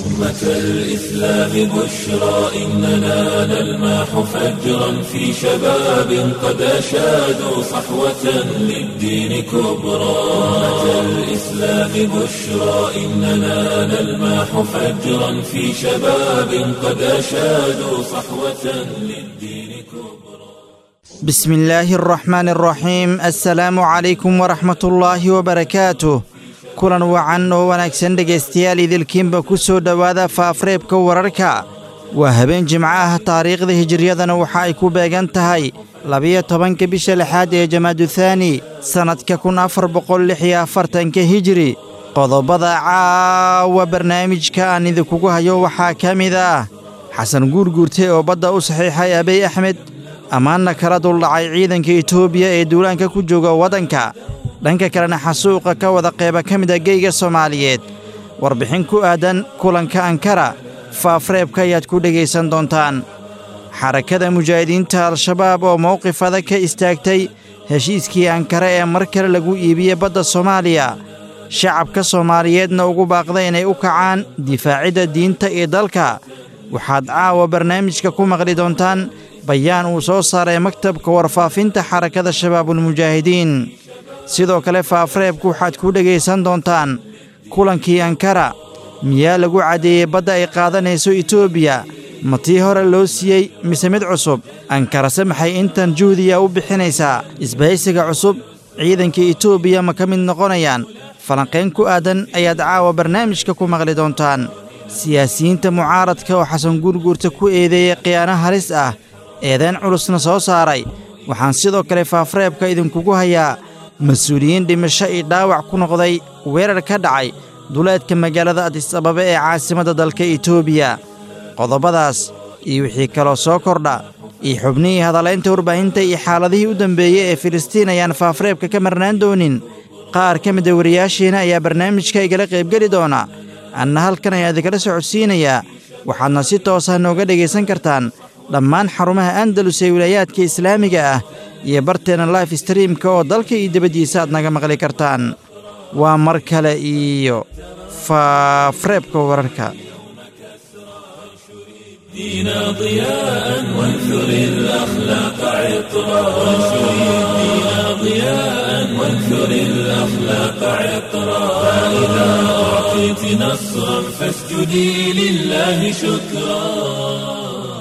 أمة الإسلام بشرى إننا نلمح فجرا في شباب قد أشادوا صحوة للدين كبرى أمة الإسلام بشرى إننا نلمح فجرا في شباب قد أشادوا صحوة للدين كبرى بسم الله الرحمن الرحيم السلام عليكم ورحمة الله وبركاته kulan wacan oo wanaagsan dhegaystayaal idilkiinba ku soo dhowaada faafreebka wararka waa habeen jimco ah taariikhda hijiriyadana waxa ay ku beegan tahay labiyo tobanka bisha lixaad ee jamaaduthani sannadka kun afar boqol lix iyo afartanka hijiri qodobada caawa barnaamijka aan idinkugu hayo waxaa ka mid ah xasan guurguurte oo badda u saxiixay abiy axmed ammaanna kala duldhacay ciidanka etoobiya ee duulaanka ku jooga waddanka dhanka kalena xasuuqa ka wada qeyba ka mida geyga soomaaliyeed warbixin ku aadan kulanka ankara faafreebka ayaad ku dhegaysan doontaan xarakada mujaahidiinta al-shabaab oo mowqif adag ka istaagtay heshiiskii ankara ee mar kale lagu iibiyey badda soomaaliya shacabka soomaaliyeedna ugu baaqday inay u kacaan difaacidda diinta iyo dalka waxaad caawa barnaamijka ku maqli doontaan bayaan uu soo saaray maktabka warfaafinta xarakada shabaabulmujaahidiin sidoo kale faafreebku waxaad ku dhegaysan doontaan kulankii ankara miyaa lagu caddeeyey badda ay qaadanayso etoobiya ma tii hore loo siiyey mise mid cusub ankarase maxay intan juhdiya u bixinaysaa isbahaysiga cusub ciidanka etoobiya ma ka mid noqonayaan falanqayn ku aadan ayaad caawa barnaamijka ku maqli doontaan siyaasiyiinta mucaaradka oo xasan guurguurta ku eedeeyey khiyaano halis ah eedayn culusna soo saaray waxaan sidoo kale faafreebka idinkugu hayaa mas-uuliyiin dhimasho iyo dhaawac ku noqday weerar ka dhacay duleedka magaalada adis ababa ee caasimadda dalka etoobiya qodobadaas iyo wixii kaloo soo kordha iyo xubnihii hadalaynta warbaahinta iyo xaaladihii u dambeeyey ee filistiin ayaan faafreebka ka marnaan doonin qaar ka mida wariyaashiina ayaa barnaamijka igala qaybgeli doona anna halkan ayaa idinkala socodsiinayaa waxaadna si toosa nooga dhegaysan kartaan dhammaan xarumaha andalus ee wilaayaadka islaamiga ah iyo barteenna life streamka oo dalka iyo dibaddiisa aad naga maqli kartaan waa mar kale iyo faafreebka wararka دينا ضياء وانثر الأخلاق عطرا وانثر الدين ضياء وانثر الأخلاق عطرا فإذا أعطيت نصرا فاسجدي لله شكرا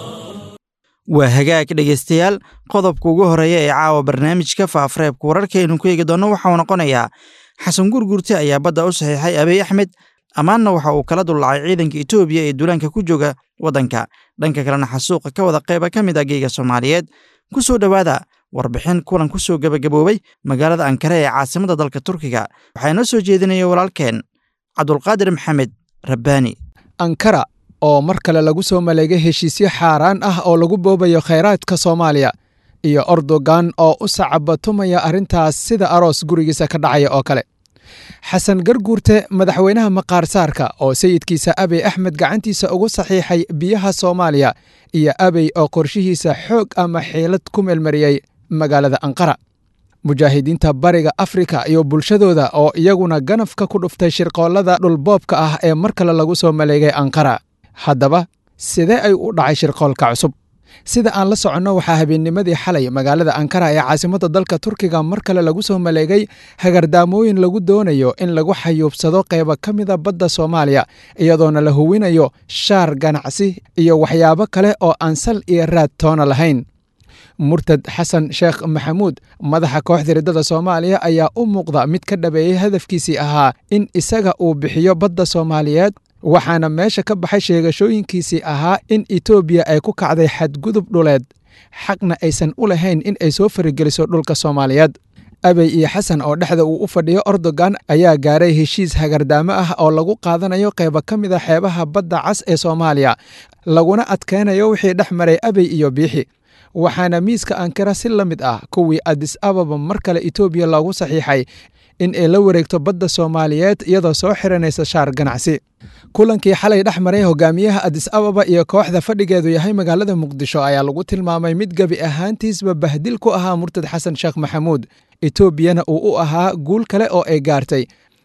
waa hagaag dhegaystayaal qodobka ugu horreeya ee caawa barnaamijka faafreebka wararkaaynu ku eegi doonno waxauu noqonayaa xasan gurgurte ayaa badda u saxiixay abiy axmed ammaanna waxa uu kala dullacay ciidanka etoobiya ee duulaanka ku jooga waddanka dhanka kalena xasuuqa ka wada qayba ka mid ah geyga soomaaliyeed ku soo dhowaada warbixin kulan ku soo gebagaboobay magaalada ankara ee caasimadda dalka turkiga waxaa inoo soo jeedinaya walaalkeen cabdulqaadir maxamed rabbaani ankara oo mar kale lagu soo maleegay heshiisyo xaaraan ah oo lagu boobayo khayraadka soomaaliya iyo ordogan oo u sacabatumaya arrintaas sida aroos gurigiisa ka dhacaya oo kale xasan garguurte madaxweynaha maqaarsaarka oo sayidkiisa abey axmed gacantiisa ugu saxiixay biyaha soomaaliya iyo abey oo qorshihiisa xoog ama xiilad ku meelmariyey magaalada anqara mujaahidiinta bariga afrika iyo bulshadooda oo iyaguna ganafka ku dhuftay shirqoollada dhulboobka ah ee mar kale lagu soo maleegay anqara haddaba sidee ay u dhacay shirqoolka cusub sida aan la soconno waxaa habeennimadii xalay magaalada ankara ee caasimadda dalka turkiga mar kale lagu soo maleegay hagardaamooyin lagu doonayo in lagu xayuubsado qayba ka mida badda soomaaliya iyadoona la huwinayo shaar ganacsi iyo waxyaabo kale oo aan sal iyo raad toona lahayn murtad xasan sheekh maxamuud madaxa kooxda riddada soomaaliya ayaa u muuqda mid ka dhabeeyey hadafkiisii ahaa in isaga uu bixiyo badda soomaaliyeed waxaana meesha ka baxay sheegashooyinkiisii ahaa in etoobiya ay ku kacday xadgudub dhuleed xaqna aysan u lahayn in ay soo farigeliso dhulka soomaaliyeed abey iyo xasan oo dhexda uu u fadhiyo ordogan ayaa gaaray heshiis hagardaamo ah oo lagu qaadanayo qayba ka mid a xeebaha badda cas ee soomaaliya laguna adkaynayo wixii dhex maray abey iyo biixi waxaana miiska ankara si la mid ah kuwii adis ababa mar kale etoobiya loogu saxiixay in ay la wareegto badda soomaaliyeed iyadoo soo xiranaysa shaar ganacsi kulankii xalay dhex maray hogaamiyaha adis ababa iyo kooxda fadhigeedu yahay magaalada muqdisho ayaa lagu tilmaamay mid gebi ahaantiisba bahdil ku ahaa murtad xasan sheekh maxamuud etoobiyana uu u ahaa guul kale oo ay gaartay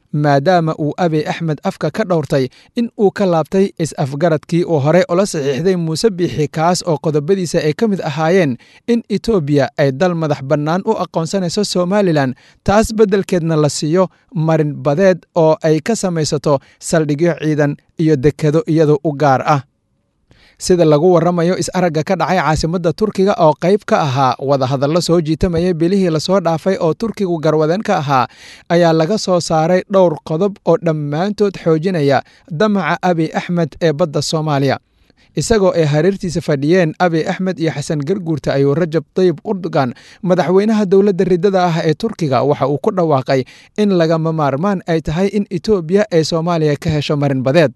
maadaama uu abiy axmed afka ka dhowrtay in uu ka laabtay is-afgaradkii uu horey ula saxiixday muuse biixi kaas oo qodobadiisa ay ka mid ahaayeen in etoobiya ay dal madax bannaan u aqoonsanayso somalilan taas beddelkeedna la siiyo marin badeed oo ay ka samaysato saldhigyo ciidan iyo dekado iyadoo u gaar ah sida lagu warramayo is-aragga ka dhacay caasimadda turkiga oo qayb ka ahaa wadahadallo soo jiitamayay bilihii lasoo dhaafay oo turkigu garwadeen ka ahaa ayaa laga soo saaray dhowr qodob oo dhammaantood xoojinaya damaca abiy axmed ee badda soomaaliya isagoo ay hareertiisa fadhiyeen abiy axmed iyo xasan garguurta ayuu rajab tayib urdugan madaxweynaha dowladda riddada ah ee turkiga waxa uu ku dhawaaqay in lagama maarmaan ay tahay in etoobiya ay soomaaliya ka hesho marin badeed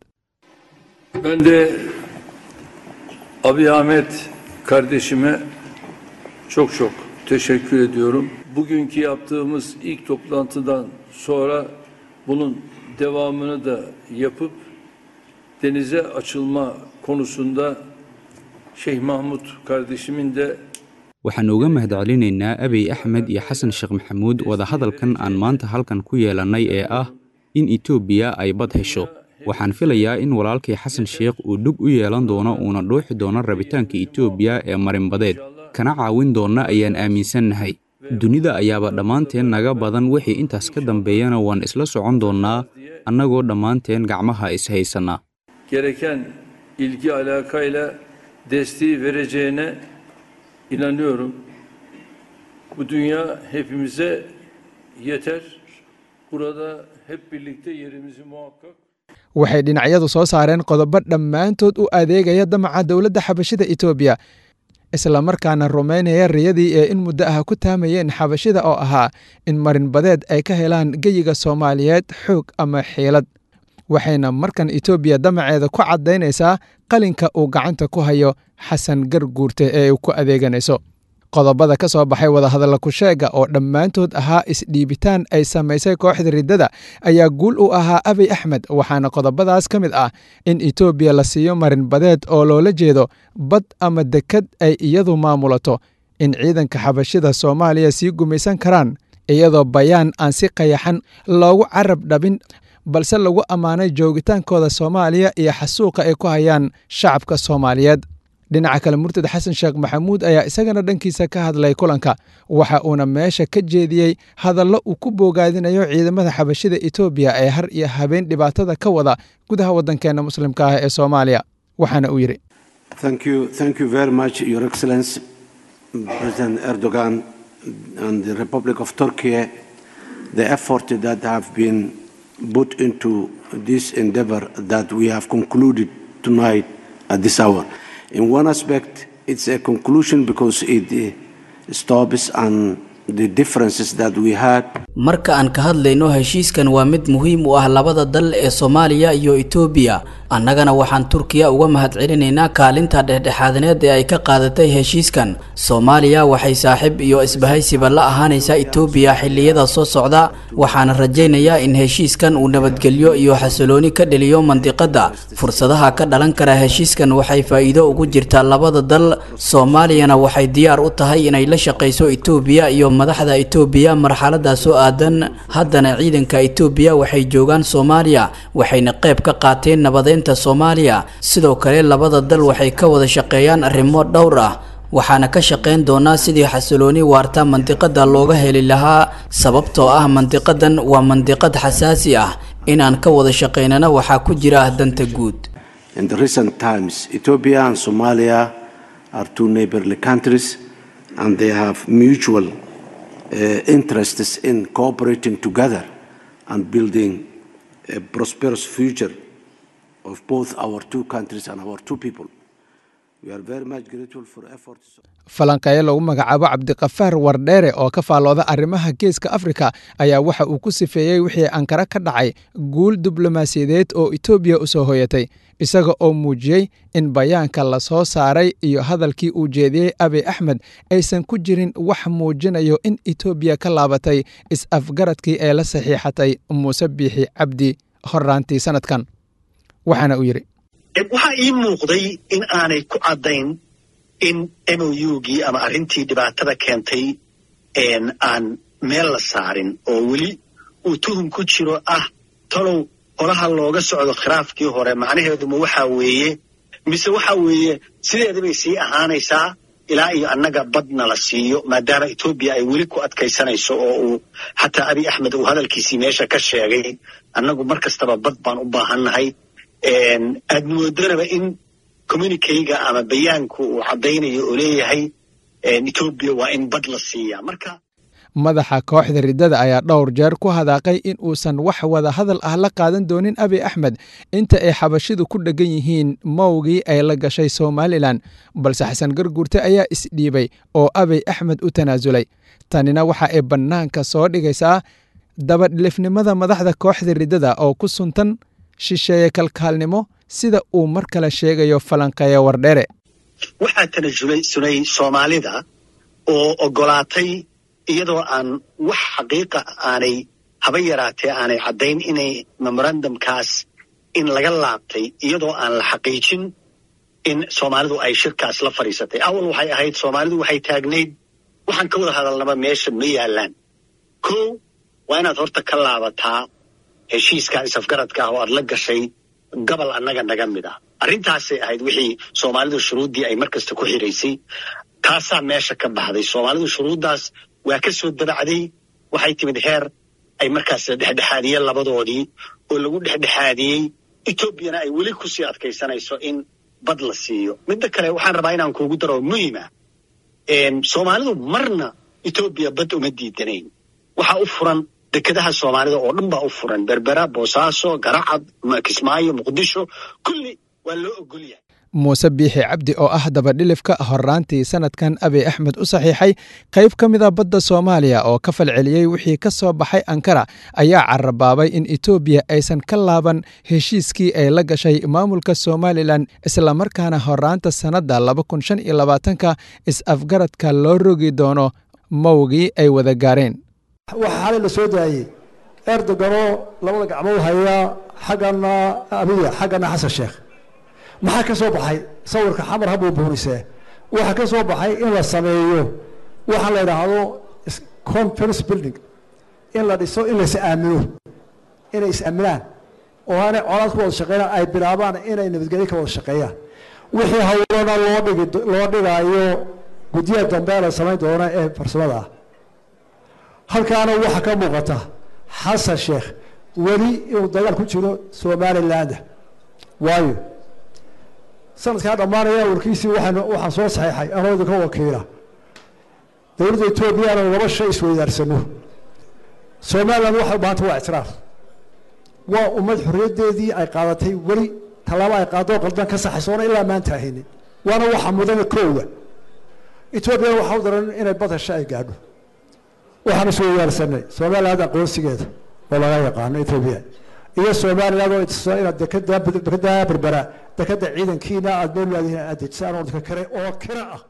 Abi Ahmet kardeşime çok çok teşekkür ediyorum. Bugünkü yaptığımız ilk toplantıdan sonra bunun devamını da yapıp denize açılma konusunda Şeyh Mahmut kardeşimin de waxaan uga mahadcelinaynaa abiy axmed iyo xasan sheekh maxamuud wadahadalkan aan maanta halkan ku yeelannay ee ah in etoobiya ay bad hesho waxaan filayaa in walaalkay xasan sheekh uu dhug u yeelan doono uuna dhuuxi doono rabitaanka etoobiya ee marinbadeed kana caawin doonna ayaan aaminsannahay dunida ayaaba dhammaanteen naga badan wixii intaas ka dambeeyana waan isla socon doonnaa annagoo dhammaanteen gacmaha is-haysannaa gereken ilgi alakayla desteği vereceğine inanıyorum. Bu dünya hepimize yeter. Burada hep birlikte yerimizi muhakkak waxay dhinacyadu soo saareen qodobo dhammaantood u adeegaya damaca dowladda xabashida etoobiya islamarkaana rumaynaya riyadii ee in muddo ah ku taamayeen xabashida oo ahaa in marin badeed ay ka helaan geyiga soomaaliyeed xoog ama xiilad waxayna markan etoobiya damaceeda ku caddaynaysaa qalinka uu gacanta ku hayo xasan garguurte ee ay ku adeeganayso qodobada ka soo baxay wadahadalla kusheega oo dhammaantood ahaa isdhiibitaan ay samaysay kooxda riddada ayaa guul u ahaa abiy axmed waxaana qodobadaas ka mid ah in etoobiya la siiyo marin badeed oo loola jeedo bad ama dekad ay iyadu maamulato in ciidanka xabashida soomaaliya sii gumaysan karaan iyadoo bayaan aan si qayaxan loogu carab dhabin balse lagu ammaanay joogitaankooda soomaaliya iyo xasuuqa ay ku hayaan shacabka soomaaliyeed dhinaca kale murtad xasan sheekh maxamuud ayaa isagana dhankiisa ka hadlay kulanka waxa uuna meesha ka jeediyey hadallo uu ku boogaadinayo ciidamada xabashida etoobiya ee har iyo habeen dhibaatada ka wada gudaha waddankeenna muslimka ah ee soomaaliya waxaana uu yidhi Thank you, thank you very much, Your Excellency, President Erdogan and the Republic of Turkey, the effort that have been put into this endeavor that we have concluded tonight at this hour. In one aspect, it's a conclusion because it uh, stops and the differences that we had marka aan ka hadlayno heshiiskan waa mid muhiim u ah labada dal ee soomaaliya iyo etoobiya annagana waxaan turkiya uga mahadcelinaynaa kaalinta dhexdhexaadineed ee ay ka qaadatay heshiiskan soomaaliya waxay saaxiib iyo isbahaysiba la ahaanaysaa etoobiya xilliyada soo socda waxaana rajaynayaa in heshiiskan uu nabadgelyo iyo xasilooni ka dheliyo mandiqadda fursadaha ka dhalan kara heshiiskan waxay faa'iido ugu jirtaa labada dal soomaaliyana waxay diyaar u tahay inay la shaqayso etoobiya iyo madaxda etoobiya marxaladaas oo aadan haddana ciidanka etoobiya waxay joogaan soomaaliya waxayna qayb ka qaateen nabadeynta soomaaliya sidoo kale labada dal waxay ka wada shaqeeyaan arrimo dhowr ah waxaana ka shaqayn doonaa sidii xasilooni waarta mandiqada looga heli lahaa sababtoo ah mandiqadan waa mandiqad xasaasi ah inaan ka wada shaqaynana waxaa ku jira danta guud in the recent times. Ethiopia and Somalia are two neighborly countries, and they have mutual uh, interests in cooperating together and building a prosperous future of both our two countries and our two people. We are very much grateful for efforts. falanqeeye lagu magacaabo cabdiqafaar wardheere oo ka faallooda arrimaha geeska afrika ayaa waxa uu ku sifeeyey wixii ankara ka dhacay guul diblomaasiyadeed oo etoobiya u soo hoyatay isaga oo muujiyey in bayaanka la soo saaray iyo hadalkii uu jeediyey abiy axmed aysan ku jirin wax muujinayo in etoobiya ka laabatay is-afgaradkii ee la saxiixatay muuse biixi cabdi horraantii sannadkan waxaana uu yidhi waxaa ii muuqday in aanay ku caddayn in mougii ama arrintii dhibaatada keentay aan meel la saarin oo weli uu tuhum ku jiro ah talow holaha looga socdo khilaafkii hore macnaheeduma waxaa weeye mise waxa weeye sideeda bay sii ahaanaysaa ilaa iyo annaga badna la siiyo maadaama etoobiya ay weli ku adkaysanayso oo uu xataa abiy axmed uu hadalkiisii meesha ka sheegay annagu mar kastaba bad baan u baahannahay aad moodanaba in communikeyga ama bayaanku uu caddaynayo oo leeyahay etoobiya waa in bad la siiyaa marka madaxa kooxda riddada ayaa dhowr jeer ku hadaaqay in uusan wax wada hadal ah la qaadan doonin abiy axmed inta ay xabashidu ku dheggan yihiin mowgii ay la gashay somalilan balse xasan garguurte ayaa isdhiibay oo abiy axmed u tanaasulay tanina waxa ay bannaanka soo dhigaysaa dabadhilifnimada madaxda kooxda riddada oo ku suntan shisheeye kalkaalnimo sida uu mar kale sheegayo falanqeeye wardhere waxaa tanasulay sunay soomaalida oo ogolaatay iyadoo aan wax xaqiiqa aanay haba yaraatee aanay caddayn inay memorandumkaas in laga laabtay iyadoo aan la xaqiijin in soomaalidu ay shirkaas la fadhiisatay awal waxay ahayd soomaalidu waxay taagnayd waxaan ka wada hadalnaba meesha ma yaallaan ko waa inaad horta ka laabataa heshiiska isafgaradka ah oo aad la gashay gobol annaga naga mid ah arrintaasay ahayd wixii soomaalidu shuruuddii ay mar kasta ku xiraysay taasaa meesha ka baxday soomaalidu shuruuddaas waa ka soo dabacday waxay timid heer ay markaas dhexdhexaadiyeen labadoodii oo lagu dhexdhexaadiyey etoobiyana ay weli kusii adkaysanayso in bad la siiyo midda kale waxaan rabaa inaan kuugu daro muhima soomaalidu marna etoobiya bad uma diidanayn waxaa u furan dekedaha soomaalida oo dhan baa u furan berbera boosaaso garacad kismaayo muqdisho kulli waa loo ogol yahay muuse biixi cabdi oo ah dabadhilifka horraantii sanadkan abiy axmed u saxiixay qayb ka mid a badda soomaaliya oo ka falceliyey wixii ka soo baxay ankara ayaa carabaabay in etoobiya aysan ka laaban heshiiskii ay la gashay maamulka somalilan islamarkaana horraanta sannadda ka is-afgaradka loo rogi doono mowgii ay wada gaareen waxaa xalay la soo daayey erdoganoo labada gacmood hayaa xaggana abiya xaggana xasan sheekh maxaa ka soo baxay sawirka xamar habuu buurisee waxaa ka soo baxay in la sameeyo waxaa la idhaahdo conference building in la dhiso in lais aamino inay is-aaminaan oo aanay colaad ku wada shaqeynaan ay bilaabaan inay nabadgelyo ka wada shaqeeyaan wixii hawlana loo dhigi loo dhigaayo guddiyaha dambe la samayn doona ee farsamada ah halkaana waxaa ka muuqata xasan sheekh weli inuu dagaal ku jiro somaliland waayo sanadkaa dhammaanaya warkiisii waxaan waxaan soo saxeexay anoo idinka wakiila dowladda etoobiyana laba shay isweydaarsano somaliland waxay u baahanta waa ictiraaf waa ummad xorriyaddeedii ay qaadatay weli tallaabo ay qaadoo qaldan ka saxaysoona ilaa maanta ahaynin waana waxa mudana koowa etoobiyana waxaa u daran inay bad hesho ay gaadho waxaan isweydaarsanay somaliland aqoonsigeeda oo laga yaqaano etoobiya iyo somaliland oo itusa inaad dekada dekada berbera dekada ciidankiina aad meel laadihin aad dejisaan oo dadka kale oo kira ah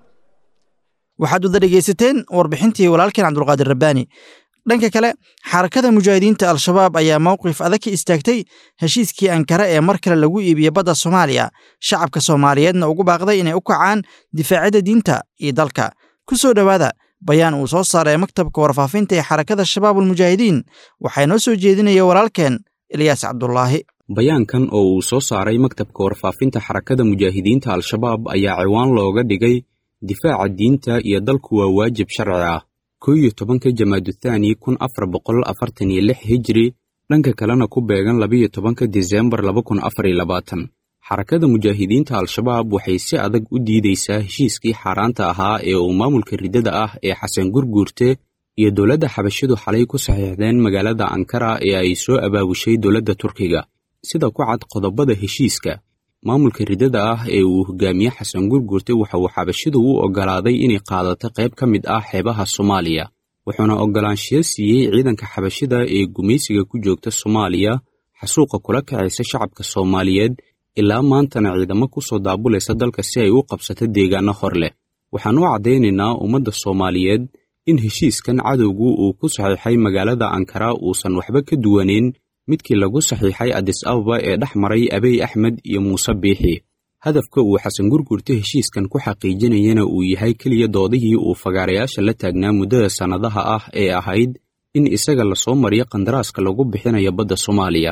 waxaad wada dhegaysateen warbixintii walaalkeen cabdulqaadir rabbaani dhanka kale xarakada mujaahidiinta al-shabaab ayaa mowqif adag ka istaagtay heshiiskii ankara ee mar kale lagu iibiyey badda soomaaliya shacabka soomaaliyeedna ugu baaqday inay u kacaan difaacadda diinta iyo dalka ku soo dhowaada bayaan uu soo saaray maktabka warfaafinta ee xarakada shabaabulmujaahidiin waxaa noo soo jeedinaya walaalkeen ilyaas cabdulaahi bayaankan oo uu soo saaray maktabka warfaafinta xarakada mujaahidiinta al-shabaab ayaa ciwaan looga dhigay difaaca diinta iyo dalku waa waajib sharci ah koo iyo tobanka jamaaduthani kun afar boqol afartan iyo lix hijri dhanka kalena ku beegan labiyo tobanka disembar laba kun afar iyo labaatan xarakada mujaahidiinta al-shabaab waxay si adag u diidaysaa heshiiskii xaaraanta ahaa ee uu maamulka riddada ah ee xasan gurguurte iyo dowladda xabashidu xalay ku saxiixdeen magaalada ankara ee ay soo abaabushay dowladda turkiga sida ku cad qodobada heshiiska maamulka riddada ah ee uu hogaamiye xasan gurguurte waxa uu xabashidu u oggolaaday inay qaadato qayb ka mid ah xeebaha soomaaliya wuxuuna oggolaanshiyo siiyey ciidanka xabashida ee gumaysiga ku joogta soomaaliya xasuuqa kula kacaysa shacabka soomaaliyeed ilaa maantana ciidamo ku soo daabulaysa dalka si ay u qabsato deegaanno hor leh waxaan u caddaynaynaa ummadda soomaaliyeed in heshiiskan cadowgu uu ku saxiixay magaalada ankara uusan waxba ka duwanayn midkii lagu saxiixay adis ababa ee dhex maray abiy axmed iyo muuse biixi hadafka uu xasan gurgurte heshiiskan ku xaqiijinayana uu yahay keliya doodihii uu fagaarayaasha la taagnaa muddada sannadaha ah ee ahayd in isaga lasoo mariyo kandaraaska lagu bixinayo badda soomaaliya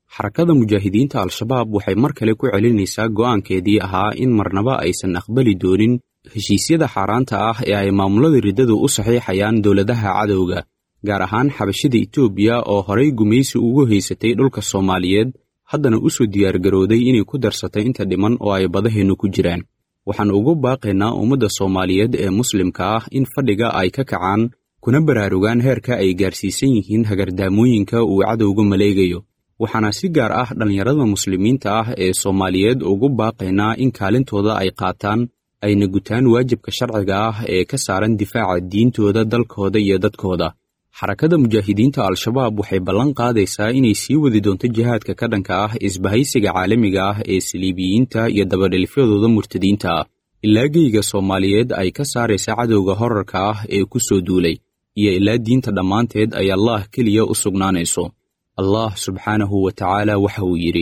xarakada mujaahidiinta al-shabaab waxay mar kale ku celinaysaa go'aankeedii ahaa in marnaba aysan aqbali doonin heshiisyada xaaraanta ah ee ay maamulada riddadu u saxiixayaan dowladaha cadowga gaar ahaan xabashida etoobiya oo horay gumaysi ugu haysatay dhulka soomaaliyeed haddana u soo diyaargarowday inay ku darsatay inta dhiman oo ay badaheennu ku jiraan waxaan ugu baaqaynaa ummadda soomaaliyeed ee muslimka ah in fadhiga ay ka kacaan kuna baraarugaan heerka ay gaarsiisan yihiin hagardaamooyinka uu cadowga maleegayo waxaana si gaar ah dhallinyarada muslimiinta ah ee soomaaliyeed ugu baaqaynaa in kaalintooda ay qaataan ayna gutaan waajibka sharciga ah ee ka saaran difaaca diintooda dalkooda iyo dadkooda xarakada mujaahidiinta al-shabaab waxay ballan qaadaysaa inay sii wadi doonto jihaadka ka dhanka ah isbahaysiga caalamiga ah ee saliibiyiinta iyo dabadhelifyadooda murtadiinta ah ilaa geyga soomaaliyeed ay ka saaraysa cadowga horarka ah ee ku soo duulay iyo ilaa diinta dhammaanteed ay allaah keliya u sugnaanayso allah subxaanahu wa tacaala waxa uu yidhi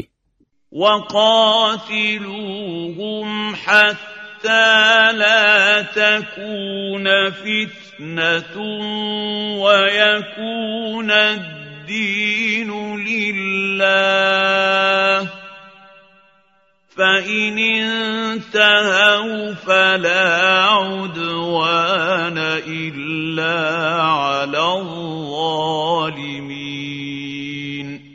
وقاتلوهم حتى لا تكون فتنة ويكون الدين لله فإن انتهوا فلا عدوان إلا على الظالمين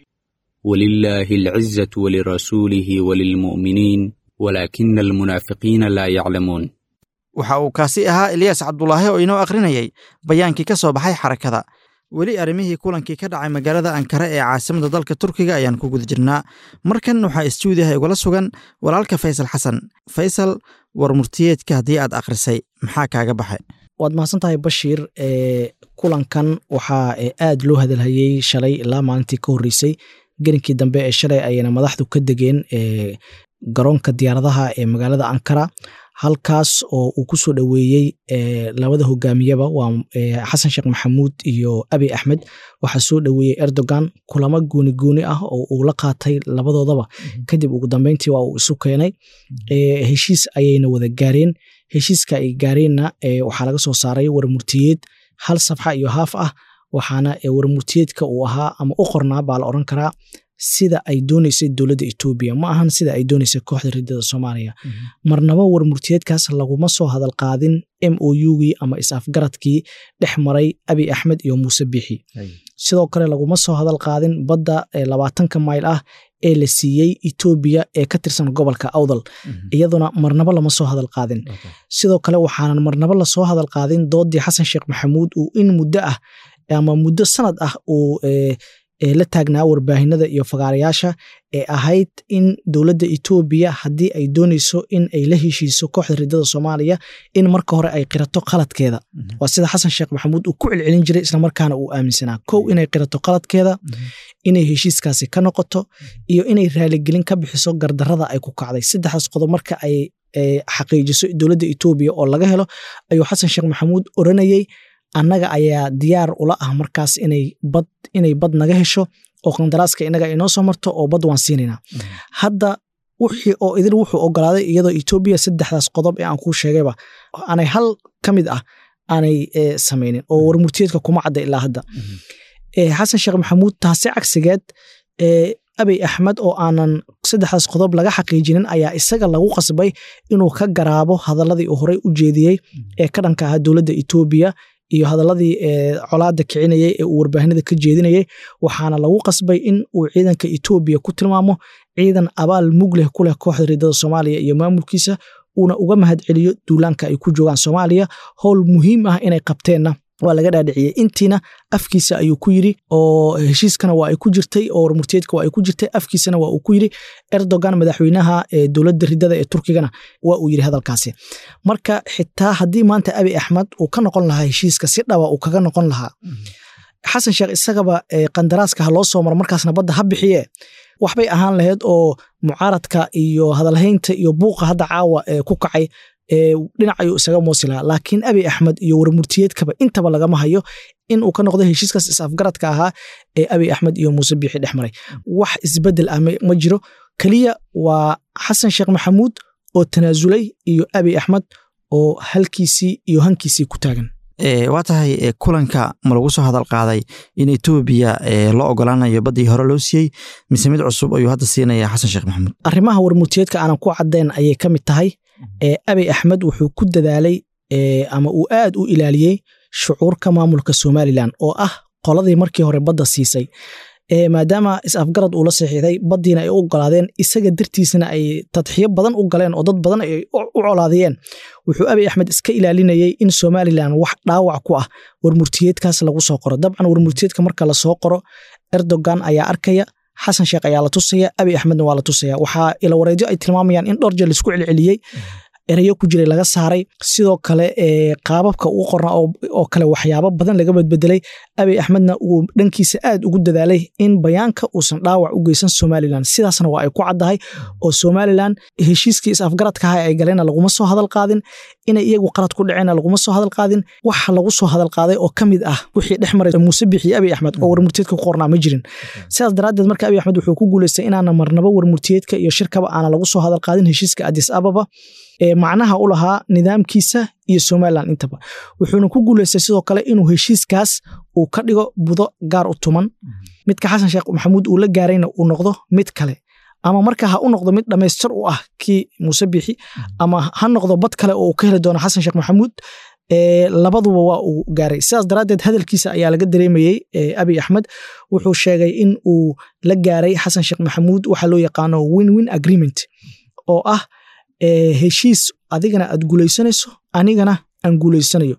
ولله العزة ولرسوله وللمؤمنين ولكن المنافقين لا يعلمون waxa uu kaasi ahaa eliyaas cabdulaahi oo inoo akhrinayay bayaankii ka soo baxay xarakada weli arrimihii kulankii ka dhacay magaalada ankara ee caasimada dalka turkiga ayaan ku guda jirnaa markan waxaa istuudiyaha igula sugan walaalka faysal xasan faysal war murtiyeedka haddii aad akhrisay maxaa kaaga baxay waad mahadsan tahay bashiir kulankan waxaa aad loo hadalhayey shalay ilaa maalintii ka horreysay gelinkii dambe ee shalay ayayna madaxdu ka degeen garoonka diyaaradaha ee magaalada ankara halkaas oo uu ku soo dhoweeyey labada hogaamiyaba waa xasan sheekh maxamuud iyo abi axmed waxaa soo dhoweeyey erdogan kulamo gooni gooni ah oo uu la qaatay labadoodaba kadib ugu dambeyntii waa uu isu keenay heshiis ayayna wada gaareen heshiiska ay gaareenna waxaa laga soo saaray warmurtiyeed hal safxa iyo haaf ah waxaana warmurtiyeedka uu ahaa ama u qornaa baa la oran karaa sida ay dooneysay dowladda etoobiya ma ahan sida ay dooneysay kooxda ridada soomaaliya marnaba warmurtiyeedkaas laguma soo hadal qaadin m o ugii ama is-afgaradkii dhex maray abi axmed iyo muuse biixi sidoo kale laguma soo hadal qaadin badda labaatanka mayl ah ee la siiyey etoobiya ee ka tirsan gobolka awdal iyaduna marnaba lama soo hadal qaadin sidoo kale waxaanan marnaba lasoo hadal qaadin doodii xasan sheekh maxamuud uu in muddo ah ama muddo sanad ah uu la taagnaa warbaahinada iyo fagaarayaasha ee ahayd in dowladda etoobiya haddii ay dooneyso in ay la heshiiso kooxda ridada soomaaliya in marka hore ay qirato qaladkeeda waa sida xasan sheekh maxamuud uu ku celcelin jiray islamarkaana uu aaminsanaa kow inay qirato qaladkeeda inay heshiiskaasi ka noqoto iyo inay raaligelin ka bixiso gardarada ay ku kacday saddexdaas qodob marka ay xaqiijiso dowladda etoobiya oo laga helo ayuu xasan sheekh maxamuud oranayey annaga ayaa diyaar ula ah markaas inay bad inay bad naga hesho oo qandaraaska inaga inoo soo marto oo bad waan siinaynaa hadda wixii oo idil wuxuu ogolaaday iyadoo etoobiya saddexdaas qodob ee aan kuu sheegayba aanay hal ka mid ah aanay samaynin oo warmurtiyeedka kuma cadda ilaa hadda xasan sheekh maxamuud taasi cagsigeed abiy axmed oo aanan saddexdaas qodob laga xaqiijinin ayaa isaga lagu qasbay inuu ka garaabo hadaladii uu horey u jeediyey ee ka dhanka ahaa dowladda etoobiya iyo hadaladii colaada kicinayay ee uu warbaahinada ka jeedinayay waxaana lagu qasbay in uu ciidanka etoobiya ku tilmaamo ciidan abaal mug leh ku leh kooxda ridada soomaaliya iyo maamulkiisa uuna uga mahad celiyo duulaanka ay ku joogaan soomaaliya howl muhiim ah inay qabteenna waa laga dhaadhiciyey intiina afkiisa ayuu ku yiri oo heshiiskana waa ay ku jirtay oo warmurtiyeedka waa ay ku jirtay afkiisana waa uu ku yiri erdogan madaxweynaha dowladda ridada ee turkigana waa uu yiri hadalkaasi marka xitaa haddii maanta abi axmed uu ka noqon lahaa heshiiska si dhaba uu kaga noqon lahaa xasan sheekh isagaba qandaraaska ha loo soo maro markaasna badda ha bixiye waxbay ahaan lahayd oo mucaaradka iyo hadalhaynta iyo buuqa hadda caawa ku kacay dhinac ayuu isaga moosi lahaa laakiin abi axmed iyo warmurtiyeedkaba intaba lagama hayo in uu ka noqdo heshiiskaas is-afgaradka ahaa ee abi axmed iyo muuse biixi dhex maray wax isbedel ah ma jiro keliya waa xasan sheekh maxamuud oo tanaasulay iyo abi axmed oo halkiisii iyo hankiisii ku taagan waa tahay kulanka ma lagu soo hadal qaaday in etoobiya loo ogolaanayo baddii hore loo siiyey mise mid cusub ayuu hadda siinaya xasan sheekh maxamuud arrimaha warmurtiyeedka aanan ku caddayn ayay ka mid tahay abiy axmed wuxuu ku dadaalay ama uu aad u ilaaliyey shucuurka maamulka somalilan oo ah qoladii markii hore badda siisay maadaama is-afgarad uu la saxiixday baddiina ay u ogolaadeen isaga dartiisana ay tadxiyo badan u galeen oo dad badan ay u colaadiyeen wuxuu abiy axmed iska ilaalinayay in somalilan wax dhaawac ku ah warmurtiyeedkaas lagu soo qoro dabcan warmurtiyeedka marka lasoo qoro erdogan ayaa arkaya xasan sheekh ayaa la tusaya abiy axmedna waa la tusaya waxaa ilawareedyo ay tilmaamayaan in dhowr jeer laisku celceliyey erayo ku jiray laga saaray sidoo kale qaababka uu qorna oo kale waxyaabo badan laga badbedelay abiy axmedna uu dhankiisa aad ugu dadaalay in bayaanka uusan dhaawac u geysan somalilan sidaasna waa ay ku caddahay oo somalilan heshiiskii is-afgaradkaha ay galeenna laguma soo hadal qaadin inay iyagu qalad ku dhaceenna laguma soo hadal qaadin waxa lagu soo hadal qaaday oo ka mid ah wixii dhex maray muuse bixiyo abiy axmed oo warmurtiyeedka ku qornaa ma jirin sidaas daraaddeed marka abiy axmed wuxuu ku guuleystay inaana marnaba warmurtiyeedka iyo shirkaba aana lagu soo hadal qaadin heshiiska adis ababa ee macnaha u lahaa nidaamkiisa iyo somalilan intaba wuxuuna ku guuleystay sidoo kale inuu heshiiskaas uu ka dhigo budo gaar u tuman midka xasan sheekh maxamuud uu la gaarayna uu noqdo mid kale ama marka ha u noqdo mid dhammaystir u ah kii muuse bixi ama ha noqdo bad kale oo uu ka heli doono xasan sheekh maxamuud labaduba waa uu gaaray sidaas daraaddeed hadalkiisa ayaa laga dareemayey abiy axmed wuxuu sheegay in uu la gaaray xasan sheekh maxamuud waxa loo yaqaano win win agreement oo ah heshiis adigana aad guulaysanayso anigana aan guulaysanayo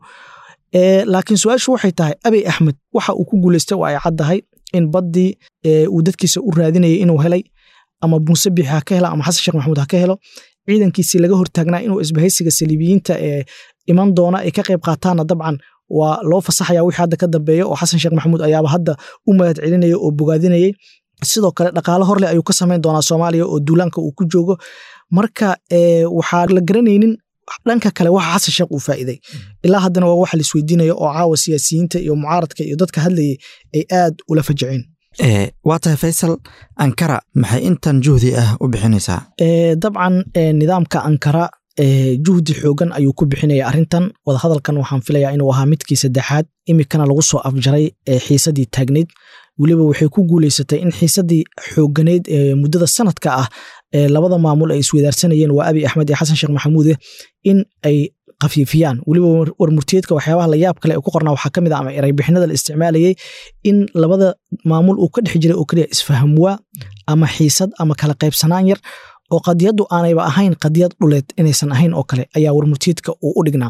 laakiin su-aashu waxay tahay abiy axmed waxa uu ku guulaystay waa ay caddahay in baddii uu dadkiisa u raadinayay inuu helay ama muuse bixi ha ka helo ama xasan sheekh maxamuud ha ka helo ciidankiisii laga hortaagnaa inuu isbahaysiga saliibiyiinta ee iman doona ay ka qayb qaataanna dabcan waa loo fasaxaya wixii hadda ka dambeeya oo xasan sheekh maxamuud ayaaba hadda u mahad celinaya oo bogaadinayay sidoo kale dhaqaalo horleh ayuu ka samayn doonaa soomaaliya oo duulaanka uu ku joogo marka waxaa la garanaynin dhanka kale waxa xasan sheekh uu faa'iiday ilaa haddana waa waxa laisweydiinaya oo caawa siyaasiyiinta iyo mucaaradka iyo dadka hadlayay ay aad ula fajaceen waa tahay faysal ankara maxay intan juhdi ah u bixinaysaa dabcan nidaamka ankara juhdi xoogan ayuu ku bixinaya arrintan wadahadalkan waxaan filayaa inuu ahaa midkii saddexaad imikana lagu soo afjaray xiisadii taagneyd weliba waxay ku guuleysatay in xiisadii xooganeyd ee muddada sanadka ah ee labada maamul ay isweydaarsanayeen waa abiy axmed iyo xasan sheekh maxamuude in ay kafiifiyaan weliba warmurtiyeedka waxyaabaha layaab kale ee ku qornaa waxaa ka mid ah ama ereybixinada la isticmaalayay in labada maamul uu ka dhex jiray oo keliya isfahamwaa ama xiisad ama kala qaybsanaan yar oo qadiyaddu aanayba ahayn qadiyad dhuleed inaysan ahayn oo kale ayaa warmurtiyeedka uu u dhignaa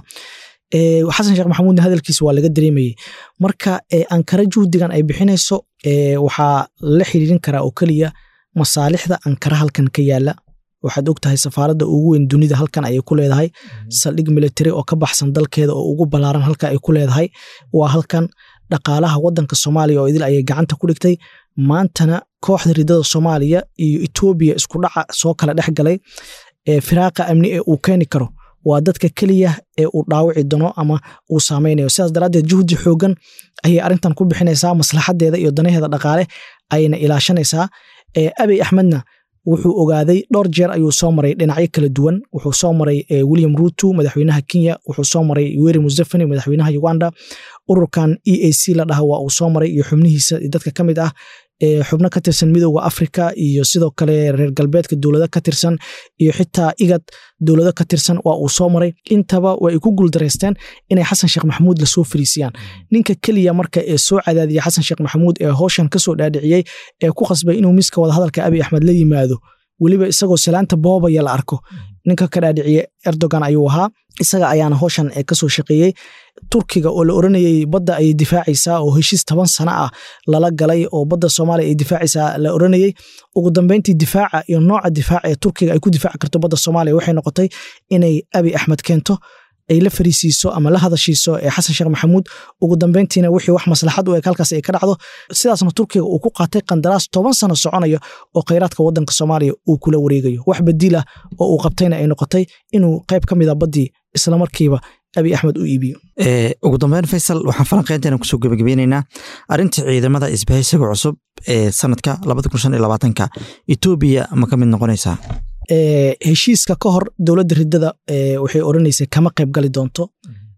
xasan sheekh maxamuudna hadalkiisa waa laga dareemayey marka ankara juhdigan ay bixinayso waxaa la xiriirin karaa oo keliya masaalixda ankara halkan ka yaala waxaad og tahay safaaradda ugu weyn dunida halkan ayay ku leedahay saldhig military oo ka baxsan dalkeeda oo ugu ballaaran halka ay ku leedahay waa halkan dhaqaalaha waddanka soomaaliya oo idil ayay gacanta ku dhigtay maantana kooxda ridada soomaaliya iyo etoobiya isku dhaca soo kala dhex galay firaaqa amni ee uu keeni karo waa dadka keliya ee uu dhaawici doono ama uu saameynayo sidaas daraaddeed juhdi xoogan ayay arrintan ku bixinaysaa maslaxadeeda iyo danaheeda dhaqaale ayayna ilaashanaysaa abiy axmedna wuxuu ogaaday dhowr jeer ayuu soo maray dhinacyo kala duwan wuxuu soo maray william ruto madaxweynaha kenya wuxuu soo maray weri museveni madaxweynaha uganda ururkan e a c la dhaha waa uu soo maray iyo xubnihiisa dadka ka mid ah xubno ka tirsan midooda africa iyo sidoo kale reer galbeedka dowlado ka tirsan iyo xitaa igad dowlado ka tirsan waa uu soo maray intaba way ku guuldareysteen inay xasan sheekh maxamuud lasoo fariisiyaan ninka keliya marka ee soo cadaadiya xasan sheekh maxamuud ee howshan kasoo dhaadhiciyey ee ku qasbay inuu miska wadahadalka abiy axmed la yimaado weliba isagoo salaanta boobaya la arko ninka ka dhaadhiciye erdogan ayuu ahaa isaga ayaana howshan kasoo shaqeeyey turkiga oo la oranayey badda ayay difaacaysaa oo heshiis toban sano ah lala galay oo badda soomaaliya ay difaacaysaa la oranayey ugu dambeyntii difaaca iyo nooca difaaca ee turkiga ay ku difaaci karto badda soomaaliya waxay noqotay inay abiy axmed keento ay la fariisiiso ama la hadashiiso ee xasan sheekh maxamuud ugu dambeyntiina wixii wax maslaxad u eg halkaas ay ka dhacdo sidaasna turkiga uu ku qaatay qandaraas toban sano soconayo oo khayraadka waddanka soomaaliya uu kula wareegayo wax badiilah oo uu qabtayna ay noqotay inuu qayb ka mid a baddii islamarkiiba abiy axmed u iibiyo ugu dambeyn faysal waxaan falanqeynteena kusoo gebagabeyneynaa arrinta ciidamada isbahaysiga cusub ee sanadka labada kun shan iyo labaatanka etoobiya ma ka mid noqonaysaa heshiiska ka hor dowladda ridada waxay odhanaysay kama qayb gali doonto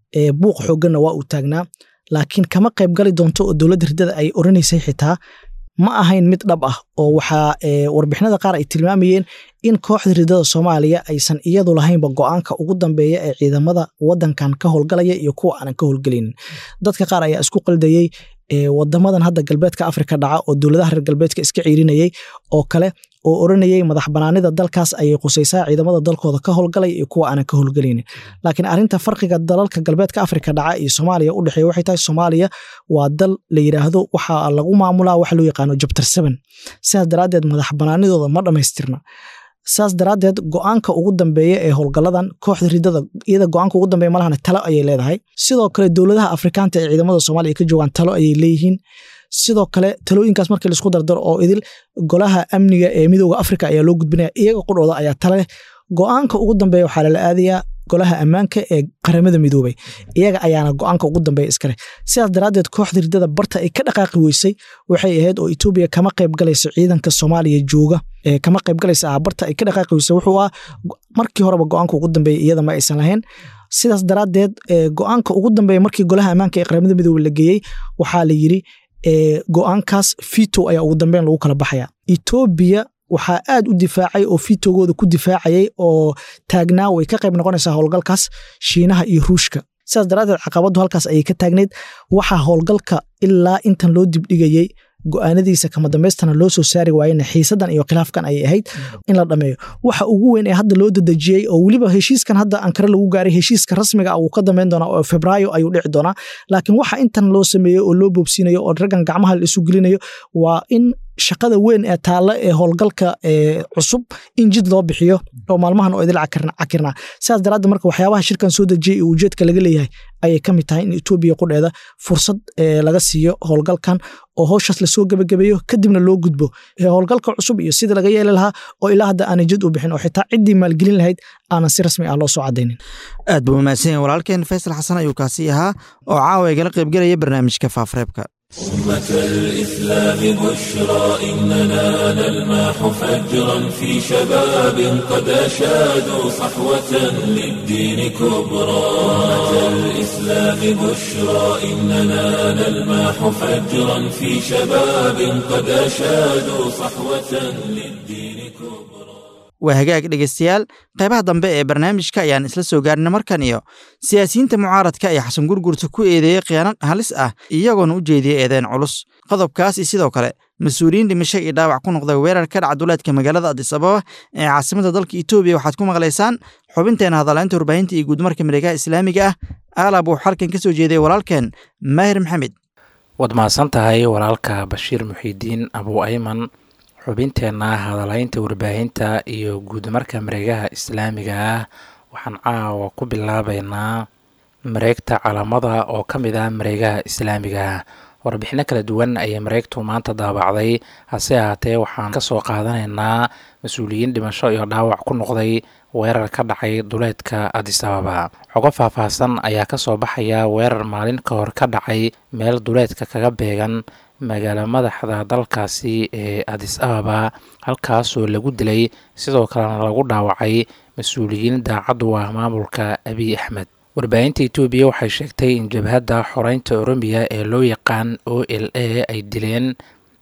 buuq xooganna waa uu taagnaa laakiin kama qayb gali doonto oo dowladda riddada ay oranaysay xitaa ma ahayn mid dhab ah oo waxaa warbixinada qaar ay tilmaamayeen in kooxda riddada soomaaliya aysan iyadu lahaynba go-aanka ugu dambeeya ee ciidamada wadankan ka howlgalaya iyo kuwa aanan ka howlgelaynin dadka qaar ayaa isku qaldayey wadamadan hadda galbeedka afrika dhaca oo dowladaha reer galbeedka iska ciirinayay oo kale oo oranayay madax banaanida dalkaas ayay qusaysaa ciidamada dalkooda ka howlgalaya iyo kuwa aanan ka howlgelaynin laakiin arinta farqiga dalalka galbeedka afrika dhaca iyo soomaaliya u dhexeeya waxay tahay soomaaliya waa dal la yidhaahdo waxaa lagu maamulaa waxa loo yaqaano jabtar seven sidaas daraaddeed madax banaanidooda ma dhammaystirna saas daraaddeed go-aanka ugu dambeeya ee howlgaladan kooxda ridada iyada go-aanka ugu dambeeya malahana talo ayay leedahay sidoo kale dowladaha afrikaanta ee ciidamada soomaaliya ka joogaan talo ayay leeyihiin sidoo kale talooyinkaas markii laisku dardaro oo idil golaha amniga ee midooda afrika ayaa loo gudbinaya iyaga qudhooda ayaa tale leh go-aanka ugu dambeeya waxaa lala aadayaa golaha ammaanka ee qaramada midoobay iyaga ayaana go-aanka ugu dambeeya iskaleh sidaas daraaddeed kooxda riddada barta ay ka dhaqaaqi weysay waxay ahayd oo etoobiya kama qayb galayso ciidanka soomaaliya jooga kama qayb galaysa ah barta ay ka dhaqaaqi weysay wuxuu ah markii horeba go-aanka ugu dambeeya iyada ma aysan lahayn sidaas daraaddeed go-aanka ugu dambeeya markii golaha ammaanka ee qaramada midoobey la geeyey waxaa la yidhi go-aankaas fito ayaa ugu dambeyn lagu kala baxaya etoobiya waxaa aad u difaacay oo fitogooda ku difaacayay oo taagnaa way ka qayb noqonaysaa howlgalkaas shiinaha iyo ruushka sidaas daraaddeed caqabaddu halkaas ayay ka taagneyd waxaa howlgalka ilaa intan loo dibdhigayey go-aanadiisa kama dambaystana loo soo saari waayena xiisadan iyo khilaafkan ayay ahayd in la dhameeyo waxa ugu weyn ee hadda loo dadejiyey oo weliba heshiiskan hadda ankare lagu gaaray heshiiska rasmiga ah wuu ka dambeyn doonaa oo febraayo ayuu dhici doonaa laakiin waxa intan loo sameeyo oo loo boobsiinayo oo raggan gacmaha la isu gelinayo waa in shaqada weyn ee taalla ee howlgalka cusub in jid loo bixiyo oo maalmahan oo idil cakirnaa sidaas daraadde marka waxyaabaha shirkan soo dejiyey iyo ujeedka laga leeyahay ayay ka mid tahay in etoobiya qudheeda fursad laga siiyo howlgalkan oo howshaas lasoo gebagabeeyo kadibna loo gudbo howlgalka cusub iyo sida laga yeeli lahaa oo ilaa hadda aanay jid u bixin oo xitaa ciddii maalgelin lahayd aanan si rasmi ah loo soo cadaynin aad buu mahadsan yahay walaalkeen faysal xasan ayuu kaasi ahaa oo caawa igala qaybgelaya barnaamijka faafreebka أمة الإسلام بشرى إننا نلمح فجرا في شباب قد أشادوا صحوة للدين كبرى أمة الإسلام بشرى إننا نلمح فجرا في شباب قد أشادوا صحوة للدين كبرى waa hagaag dhegeystayaal qaybaha dambe ee barnaamijka ayaan isla soo gaarina markan iyo siyaasiyiinta mucaaradka ayaa xasan gurgurta ku eedeeyey khiyaano halis ah iyagoona u jeediyey eedeen culus qodobkaas iyo sidoo kale mas-uuliyiin dhimasho iyo dhaawac ku noqday weerar ka dhaca duleedka magaalada adis ababa ee caasimada dalka etoobiya waxaad ku maqlaysaan xubinteena hadalaynta warbaahinta iyo guudmarka mareegaha islaamiga ah aalab uu xalkan ka soo jeeday walaalkeen maahir maxamed waad mahadsan tahay walaalka bashiir muxiidiin abuu ayman xubinteenna hadalaynta warbaahinta iyo guudmarka mareegaha islaamiga ah waxaan caawa ku bilaabeynaa mareegta calamada oo ka mid ah mareegaha islaamiga warbixino kala duwan ayay mareegtu maanta daabacday hase ahaatee waxaan kasoo qaadanaynaa mas-uuliyiin dhimasho iyo dhaawac ku noqday weerar ka dhacay duleedka adis ababa xogo faahfaahsan ayaa kasoo baxaya weerar maalin ka hor ka dhacay meel duleedka kaga beegan magaalo madaxda dalkaasi ee adis ababa halkaasoo lagu dilay sidoo kalena lagu dhaawacay mas-uuliyiin daacaddu ah maamulka abiy axmed warbaahinta etoobiya waxay sheegtay in jabhadda xoreynta oromiya ee loo yaqaan o l a ay dileen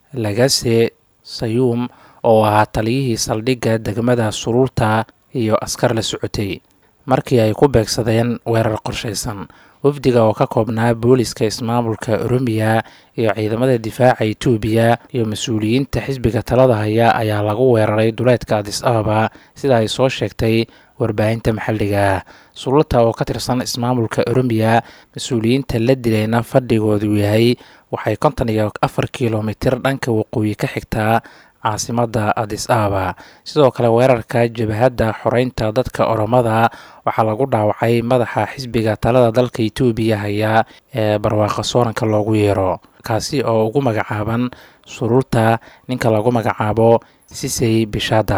lagase sayuum oo ahaa taliyihii saldhigga degmada suruurta iyo askar la socotay markii ay ku beegsadeen weerar qorshaysan wafdiga oo ka koobnaa booliska ismaamulka oromiya iyo ciidamada difaaca etoobiya iyo mas-uuliyiinta xisbiga talada haya ayaa lagu weeraray duleedka adis ababa sida ay soo sheegtay warbaahinta maxalliga sululta oo ka tirsan ismaamulka oromiya mas-uuliyiinta la dilayna fadhigoodu yahay waxay konton iyo afar kilomitir dhanka waqooyi ka xigtaa caasimada adis ababa sidoo kale weerarka jabhadda xoreynta dadka oromada waxaa lagu dhaawacay madaxa xisbiga talada dalka etoobiya haya ee barwaaqo sooranka loogu yeero kaasi oo ugu magacaaban suruurta ninka lagu magacaabo sisey bishada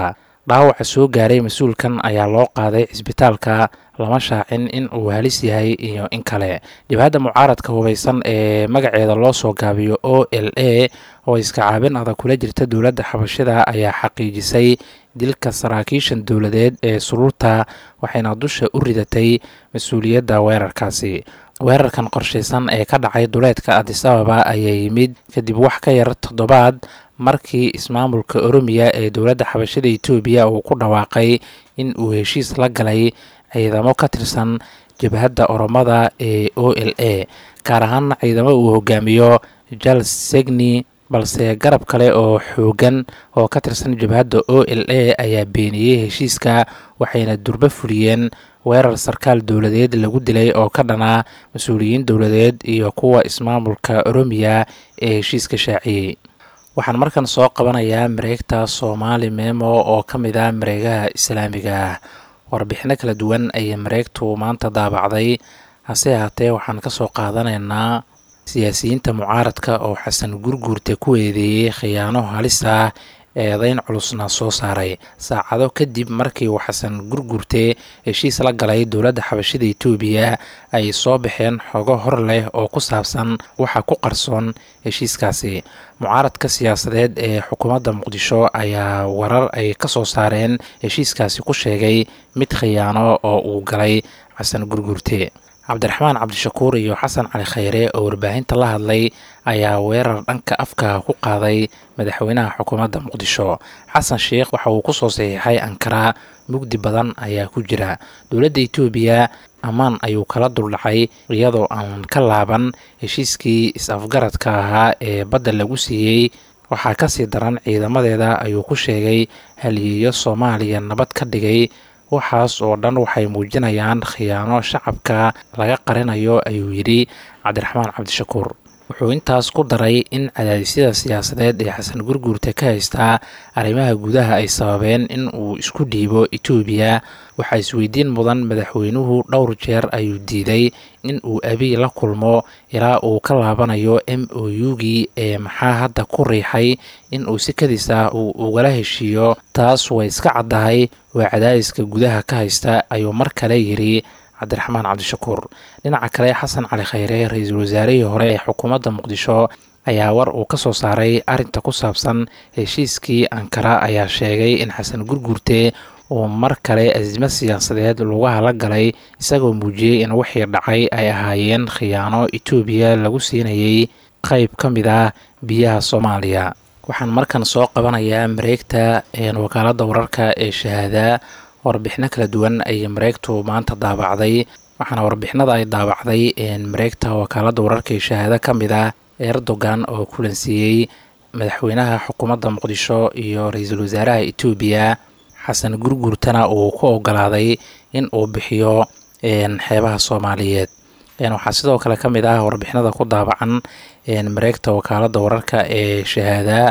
dhaawaca soo gaaray mas-uulkan ayaa loo qaaday cisbitaalka lama shaacin in uu halis yahay iyo in kale jabhadda mucaaradka hubaysan ee magaceeda loo soo gaabiyo o l a oo iska caabin adag kula jirta dowladda xabashida ayaa xaqiijisay dilka saraakiishan dowladeed ee suruurta waxayna dusha u ridatay mas-uuliyadda weerarkaasi weerarkan qorshaysan ee ka dhacay duleedka adisababa ayaa yimid kadib wax ka yar toddobaad markii ismaamulka oromiya ee dowladda xabashada etoobiya uu ku dhawaaqay in uu heshiis la galay ciidamo ka tirsan jabhadda oromada ee o l a gaar ahaana ciidamo uu hogaamiyo jal segni balse garab kale oo xoogan oo ka tirsan jabhadda o l a ayaa beeniyey heshiiska waxayna durbo fuliyeen weerar sarkaal dowladeed lagu dilay oo ka dhanaa mas-uuliyiin dowladeed iyo kuwa ismaamulka oromiya ee heshiiska shaaciyey waxaan markan soo qabanayaa mareegta soomaali memo oo ka mid ah mareegaha islaamiga ah warbixino kala duwan ayay mareegtu maanta daabacday hase ahaatee waxaan ka soo qaadanaynaa siyaasiyiinta mucaaradka oo xasan gurguurta ku eedeeyey khiyaano halis ah eedeyn culusna soo saaray saacado kadib markii uu xasan gurgurte heshiis la galay dowladda xabashida etoobiya ay soo baxeen xogo hor leh oo ku saabsan waxa ku qarsoon heshiiskaasi mucaaradka siyaasadeed ee xukuumadda muqdisho ayaa warar ay ka soo saareen heshiiskaasi ku sheegay mid khiyaano oo uu galay xasan gurgurte cabdiraxmaan cabdishakuur iyo xasan cali khayre oo warbaahinta la hadlay ayaa weerar dhanka afka ku qaaday madaxweynaha xukuumadda muqdisho xasan sheikh waxa uu kusoo saxiixay ankara mugdi badan ayaa ku jira dowladda etoobiya ammaan ayuu kala duldhacay iyadoo aan ka laaban heshiiskii is-afgaradka ahaa ee badda lagu siiyey waxaa kasii daran ciidamadeeda ayuu ku sheegay haliyeeyo soomaaliya nabad ka dhigay waxaas oo dhan waxay muujinayaan khiyaano shacabka laga qarinayo ayuu yidhi cabdiraxmaan cabdishakuur wuxuu intaas ku daray in cadaadisyada siyaasadeed ee xasan gurguurta ka haystaa arrimaha gudaha ay sababeen in uu isku dhiibo etoobiya waxaa isweydiin mudan madaxweynuhu dhowr jeer ayuu diiday in uu abiy la kulmo ilaa uu ka laabanayo m o u-gii ee maxaa hadda ku riixay in uu si kadis ah uu ugala heshiiyo taas way iska caddahay waa cadaadiska gudaha ka haysta ayuu mar kale yidhi cabdiraxmaan cabdishakuur dhinaca kale xasan cali khayre ra-iisul wasaarihii hore ee xukuumadda muqdisho ayaa war uu ka soo saaray arrinta ku saabsan heshiiskii ankara ayaa sheegay in xasan gurgurte uu mar kale asimo siyaasadeed lugaha la galay isagoo muujiyey in wixii dhacay ay ahaayeen khiyaano etoobiya lagu siinayay qayb ka mid ah biyaha soomaaliya waxaan markan soo qabanayaa mareegta wakaaladda wararka ee shahaada warbixino kala duwan ayay mareegtu maanta daabacday waxaana warbixinada ay daabacday mareegta wakaaladda wararka ee shahaado ka mid ah erdogan oo kulansiiyey madaxweynaha xukuumadda muqdisho iyo ra-iisul wasaaraha etoobiya xasan gurgurtana uu ku ogolaaday in uu bixiyo xeebaha soomaaliyeed waxaa sidoo kale ka mid ah warbixinada ku daabacan mareegta wakaaladda wararka ee shahaada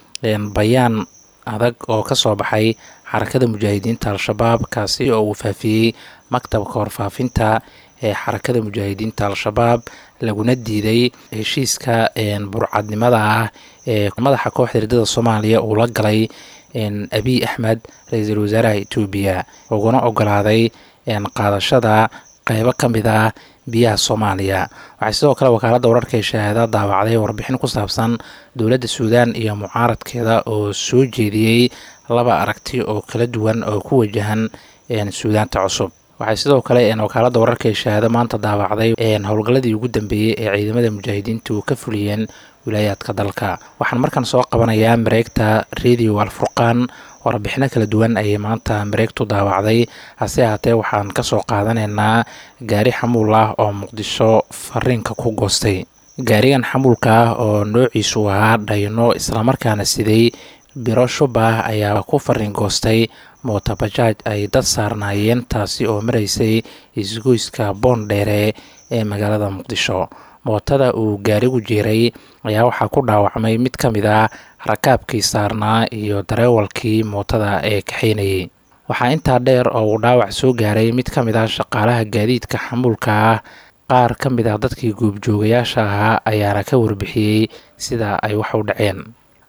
bayaan adag oo ka soo baxay xarakada mujaahidiinta al-shabaab kaasi oo uu faafiyey maktabka warfaafinta ee xarakada mujaahidiinta al-shabaab laguna diiday heshiiska burcadnimada ah ee madaxa kooxda hirdada soomaaliya uu la galay abiy axmed ra-iisul wasaaraha etoobiya uguna ogolaaday qaadashada qeybo ka mid ah biyaha soomaaliya waxay sidoo kale wakaaladda wararka ee shahaada daawacday warbixin ku saabsan dowladda suudaan iyo mucaaradkeeda oo soo jeediyey laba aragti oo kala duwan oo ku wajahan suudaanta cusub waxay sidoo kale wakaaladda wararka ee shahaado maanta daawacday howlgalladii ugu dambeeyey ee ciidamada mujaahidiintu ka fuliyeen wilaayaadka dalka waxaan markan soo qabanayaa mareegta radio alfurqaan warbixino kala duwan ayay maanta mareegtu daawacday hase ahaatee waxaan kasoo qaadanaynaa gaari xamuul ah oo muqdisho fariinka ku goostay gaarigan xamuulka ah oo noociisu ahaa dhayno islamarkaana siday biro shubah ayaa ku fariin goostay mootabajaaj ay dad saarnaayeen taasi oo maraysay isgoyska boondheere ee magaalada muqdisho mootada uu gaarigu jiiray ayaa waxaa ku dhaawacmay mid ka mid ah rakaabkii saarnaa iyo dareewalkii mootada ee kaxaynayay waxaa intaa dheer oo uu dhaawac soo gaaray mid ka mid ah shaqaalaha gaadiidka xamuulka ah qaar ka mid ah dadkii guubjoogayaasha ahaa ayaana ka warbixiyey sida ay wax u dhaceen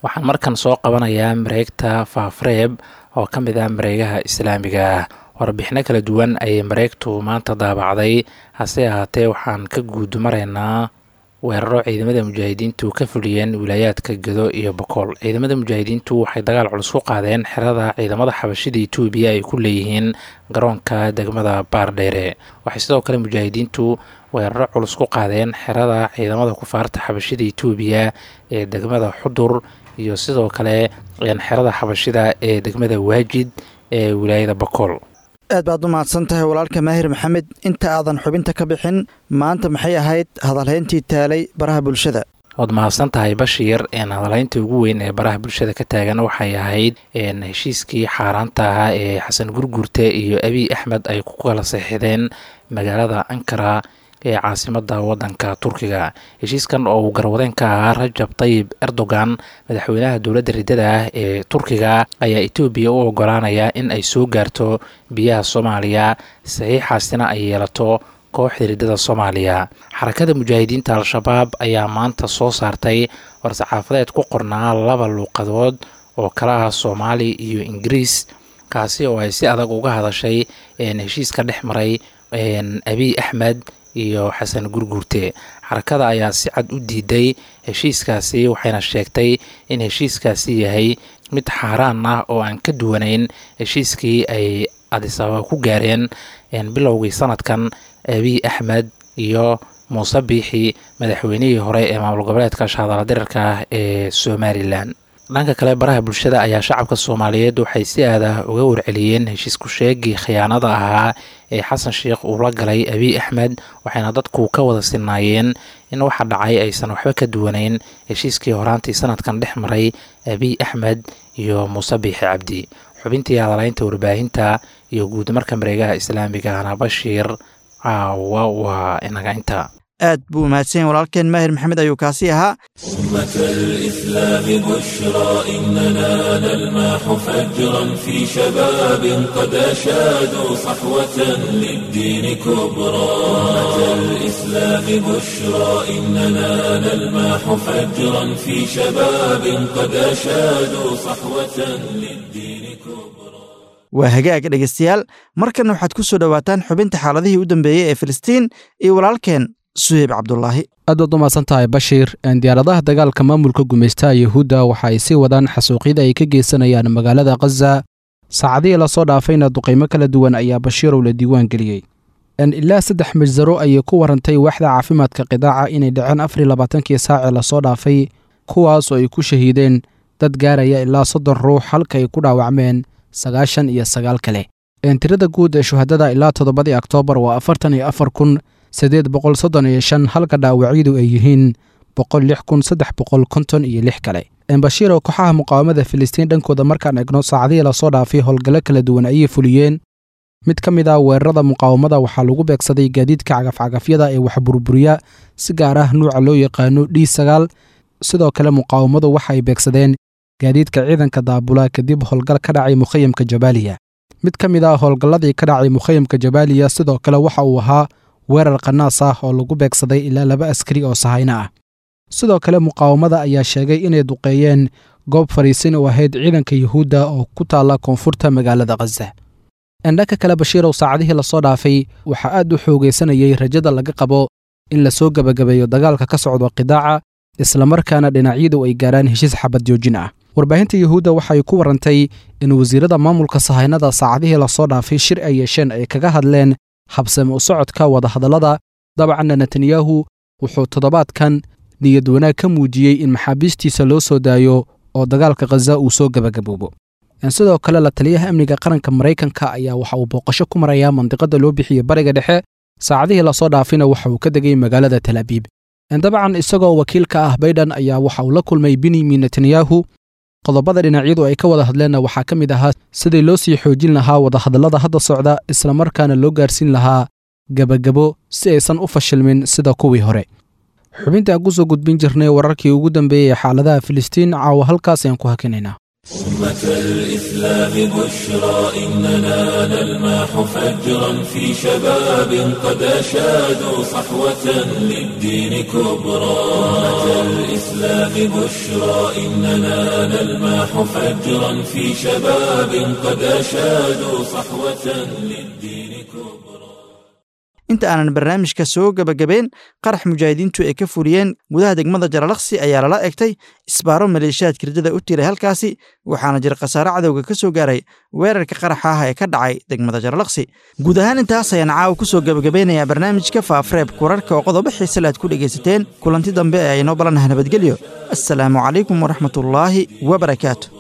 waxaan markan soo qabanayaa mareegta faafreeb oo ka mid ah mareegaha islaamiga ah warbixino kala duwan ayay mareegtu maanta daabacday hase ahaatee waxaan ka guud maraynaa weeraro ciidamada mujaahidiintu ka fuliyeen wilaayaadka gedo iyo bokool ciidamada mujaahidiintu waxay dagaal culus ku qaadeen xerada ciidamada xabashida etoobiya ay ku leeyihiin garoonka degmada baardheere waxay sidoo kale mujaahidiintu weeraro culus ku qaadeen xerada ciidamada kufaarta xabashida etoobiya ee degmada xudur iyo sidoo kale xerada xabashida ee degmada waajid ee wilaayada bokool aad baad u mahadsan tahay walaalka maahir maxamed inta aadan xubinta ka bixin maanta maxay ahayd hadalhayntii taalay baraha bulshada waad mahadsan tahay bashiir hadalhaynta ugu weyn ee baraha bulshada ka taagan waxay ahayd heshiiskii xaaraanta ahaa ee xasan gurgurte iyo abiy axmed ay ku kala seexdeen magaalada ankara ee caasimada wadanka turkiga heshiiskan oo uu garwadeen ka ahaa rajab tayib erdogan madaxweynaha dowladda riddada ah ee turkiga ayaa etoobiya u ogolaanaya in ay soo gaarto biyaha soomaaliya saxiixaasina ay yeelato kooxda riddada soomaaliya xarakada mujaahidiinta al-shabaab ayaa maanta soo saartay war-saxaafadeed ku qornaa laba luuqadood oo kala ah soomaali iyo ingiriis kaasi oo ay si adag uga hadashay heshiiska dhex maray abiy axmed iyo xasan gurgurte xarakada ayaa si cad u diiday heshiiskaasi waxayna sheegtay in heshiiskaasi yahay mid xaaraan ah oo aan ka duwanayn heshiiskii ay adisababa ku gaareen bilowgii sanadkan abiy axmed iyo muuse biixi madaxweynihii hore ee maamul goboleedka shahadala dirarka ah ee somalilan dhanka kale baraha bulshada ayaa shacabka soomaaliyeed waxay si aada uga warceliyeen heshiisku sheegii khiyaanada ahaa ee xasan sheikh uu la galay abiy axmed waxayna dadku ka wada sinaayeen in waxa dhacay aysan waxba ka duwanayn heshiiskii horaantii sanadkan dhex maray abiy axmed iyo muuse biixi cabdi xubintii hadalaynta warbaahinta iyo guud marka mareegaha islaamiga ahna bashiir caawa waa inaga inta aad buu umahadsanyahy walaalkeen maahir maxamed ayuu kaasi ahaa أمة الإسلام بشرى إننا نلمح فجرا في شباب قد أشادوا صحوة للدين كبرى أمة الإسلام بشرى إننا نلمح فجرا في شباب قد أشادوا صحوة للدين كبرى waa hagaag dhegeystayaal markanna waxaad ku soo dhowaataan xubinta xaaladihii u dambeeyey ee filistiin iyo walaalkeen suheyb cabdulaahi aad baad u mahadsan tahay bashiir diyaaradaha dagaalka maamulka gumaystaha yuhuudda waxa ay sii wadaan xasuuqyada ay ka geysanayaan magaalada khaza saacadihii lasoo dhaafayna duqaymo kala duwan ayaa bashiirow la diiwaan geliyey ilaa saddex majsaro ayay ku warantay waaxda caafimaadka qidaaca inay dhaceen afar labaatankii saacee lasoo dhaafay kuwaasoo ay ku shahiideen dad gaaraya ilaa soddon ruux halka ay ku dhaawacmeen sagaashan iyo sagaal kale tirada guud ee shuhadada ilaa toddobadii oktoobar waa afartan iyo afar kun siddeed boqol soddon iyo shan halka dhaawacyadu ay yihiin boqol lix kun saddex boqol konton iyo lix kale bashiiro kooxaha muqaawamada filistiin dhankooda markaan egno saacadihii lasoo dhaafay howlgallo kala duwan ayay fuliyeen mid ka mid ah weerarada muqaawamada waxaa lagu beegsaday gaadiidka cagafcagafyada ee wax burburiya si gaar ah nuuca loo yaqaano d sagaal sidoo kale muqaawamadu waxa ay beegsadeen gaadiidka ciidanka daabula kadib howlgal ka dhacay mukhayamka jabaaliya mid ka mid ah howlgalladii ka dhacay mukhayamka jabaaliya sidoo kale waxa uu ahaa weerar qanaas ah oo lagu beegsaday ilaa laba askari oo sahayno ah sidoo kale muqaawamada ayaa sheegay inay duqeeyeen goob fadhiisin u ahayd ciidanka yuhuudda oo ku taalla koonfurta magaalada khaza dhanka kale bashiirow saacadihii lasoo dhaafay waxaa aad u xoogaysanayay rajada laga qabo in lasoo gebagabeeyo dagaalka ka socdo qidaaca islamarkaana dhinacyadu ay gaaraan heshiis xabad joojin ah warbaahinta yuhuudda waxay ku warantay in wasiirada maamulka sahaynada saacadihii lasoo dhaafay shir ay yeesheen ay kaga hadleen habsame u socodka wadahadallada dabcanna netanyahu wuxuu toddobaadkan niyad wanaag ka muujiyey in maxaabiistiisa loo soo daayo oo dagaalka khaza uu soo gebagaboobo sidoo kale la taliyaha amniga qaranka maraykanka ayaa waxa uu booqasho ku marayaa mandiqada loo bixiyey bariga dhexe saacadihii lasoo dhaafina waxa uu ka degay magaalada tel abiib dabcan isagoo wakiilka ah baydhan ayaa waxa uu la kulmay benyamin netanyahu qodobada dhinacyadu ay ka wada hadleenna waxaa ka mid ahaa sidii loo sii xoojin lahaa wadahadallada hadda socda islamarkaana loo gaarsiin lahaa gebagabo si aysan u fashilmin sida kuwii hore xubintaan ku soo gudbin jirnay wararkii ugu dambeeyey ee xaaladaha filistiin caawa halkaas ayaan ku hakinaynaa أمة الإسلام بشرى إننا نلمح فجرا في شباب قد أشادوا صحوة للدين كبرى أمة الإسلام بشرى إننا نلمح فجرا في شباب قد أشادوا صحوة للدين كبرى inta aanan barnaamijka soo gebagabeyn qarax mujaahidiintu ay ka fuliyeen gudaha degmada jaralaksi ayaa lala egtay isbaaro maleeshiyaad kirdada u tiray halkaasi waxaana jira khasaare cadowga ka soo gaaray weerarka qaraxa ah ee ka dhacay degmada jaralaksi guud ahaan intaas ayaan caawa ku soo gebagabeynayaa barnaamijka faafreeb kurarka oo qodobo xiisale aad ku dhegaysateen kulanti dambe ee aynoo balanaha nabadgelyo assalaamu calaykum waraxmatullaahi wabarakaatu